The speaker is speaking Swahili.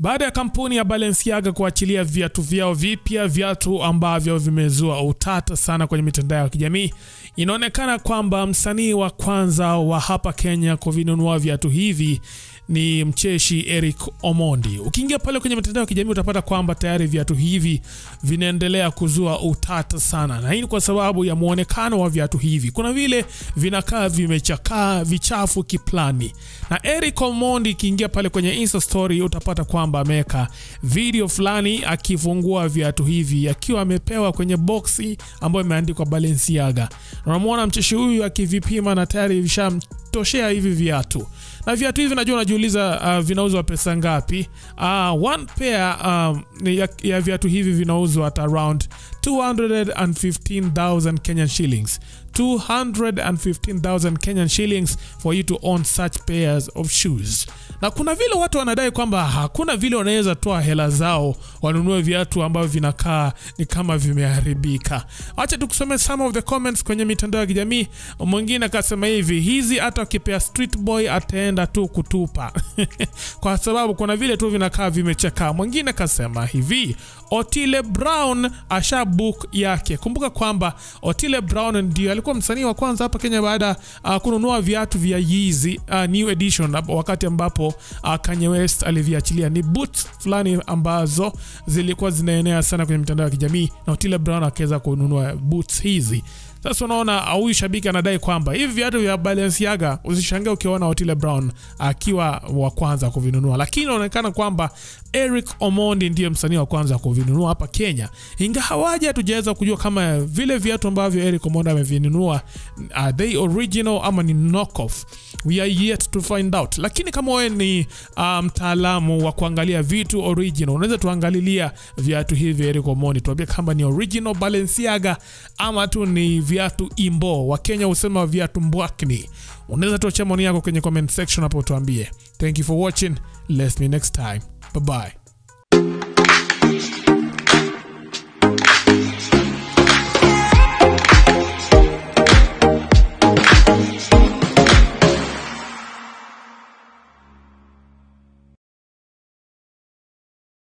baada ya kampuni ya Balenciaga kuachilia viatu vyao vipya, viatu ambavyo vimezua utata sana kwenye mitandao ya kijamii. Inaonekana kwamba msanii wa kwanza wa hapa Kenya kuvinunua viatu hivi ni mcheshi Eric Omondi. Ukiingia pale kwenye mitandao ya kijamii utapata kwamba tayari viatu hivi vinaendelea kuzua utata sana, na hii ni kwa sababu ya muonekano wa viatu hivi. Kuna vile vinakaa vimechakaa, vichafu kiplani, na Eric Omondi ikiingia pale kwenye Insta story utapata kwamba ameweka video fulani akifungua viatu hivi akiwa amepewa kwenye boksi ambayo imeandikwa Balenciaga. Unamwona mcheshi huyu akivipima na tayari vishamtoshea hivi viatu na viatu hivi najua unajiuliza uh, vinauzwa pesa ngapi? Uh, one pair um, ya, ya viatu hivi vinauzwa at around 215,000 Kenyan shillings 215,000 Kenyan shillings for you to own such pairs of shoes. Na kuna vile watu wanadai kwamba hakuna vile wanaweza toa hela zao wanunue viatu ambavyo vinakaa ni kama vimeharibika. Acha tukusome some of the comments kwenye mitandao ya kijamii. Mwingine akasema hivi, hizi hata ukipea street boy ataenda tu kutupa kwa sababu kuna vile tu vinakaa vimechakaa. Mwingine akasema hivi, Otile Brown asha book yake. Kumbuka kwamba Otile Brown ndio alikuwa msanii wa kwanza hapa Kenya baada uh, kununua viatu vya Yeezy uh, new edition wakati ambapo uh, Kanye West aliviachilia. Ni boots fulani ambazo zilikuwa zinaenea sana kwenye mitandao ya kijamii na Otile Brown akaweza kununua boots hizi. Sasa unaona huyu shabiki anadai kwamba hivi viatu vya Balenciaga usishangae ukiona Otile Brown akiwa wa kwanza kuvinunua, lakini inaonekana kwamba Eric Omondi ndiye msanii wa kwanza kuvinunua hapa Kenya, ingawaje hatujaweza kujua kama vile viatu ambavyo Eric Omondi amevinunua are they original ama ni knockoff. We are yet to find out, lakini kama wewe ni mtaalamu um, wa kuangalia vitu original, unaweza tuangalilia viatu hivi Eric Omondi, tuambie kama ni original Balenciaga ama tu ni viatu imbo. Wakenya husema viatu mbwakni. Unaweza tuachia maoni yako kwenye comment section hapo, tuambie. Thank you for watching, let's me next time, bye bye.